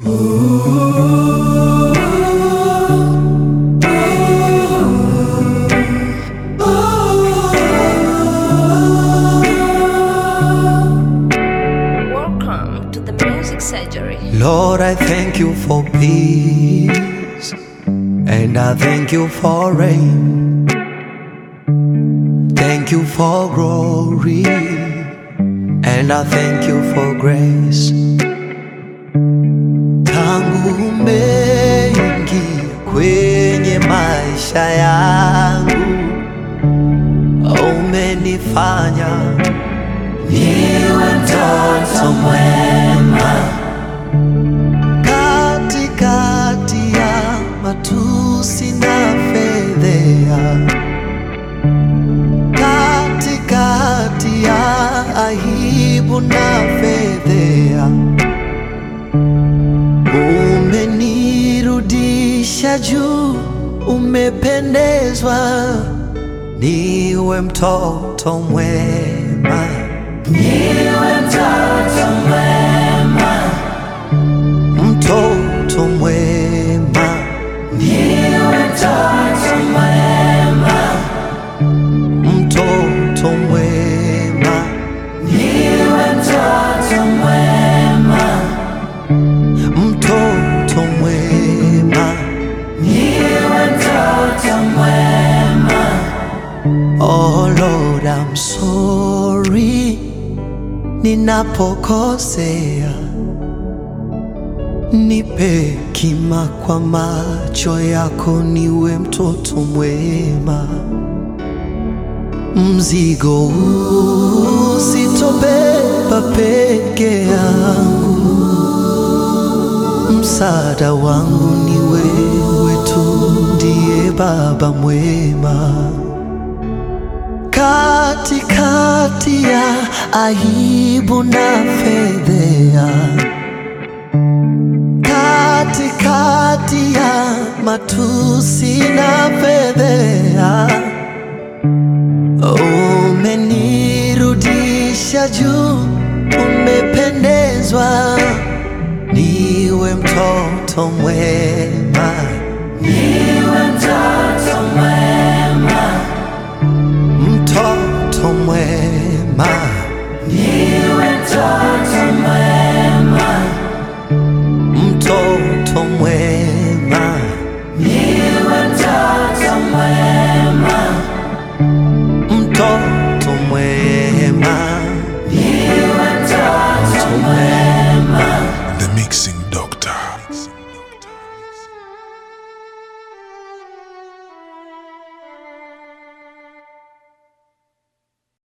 Welcome to the Music Surgery. Lord, I thank you for peace, and I thank you for rain. Thank you for glory, and I thank you for grace. Tangu umeingia kwenye maisha yangu, umenifanya niwe mtoto mwema katikati ya matusi na fedhea, katikati ya aibu na fedhea, umenirudisha juu, umependezwa niwe mtoto mwema, niwe mtoto mwema mtoto mwema, niwe mtoto mwema, mtoto mwema, niwe mtoto mwema, mtoto mwema, niwe mtoto mwema. Oh Lord, I'm sorry ninapokosea Nipe kima kwa macho yako, niwe mtoto mwema. Mzigo huu sitobeba peke yangu, msaada wangu ni wewe tu, ndiye Baba mwema. Katikati ya aibu na fedhea katikati ya matusi na fedhea, umenirudisha juu, umependezwa niwe mtoto mwema, niwe mtoto mwema, mtoto mwema, niwe mtoto mwema mtoto mwema, niwe mtoto mwema, mtoto mwema, niwe mtoto mwema. The Mixing Doctor.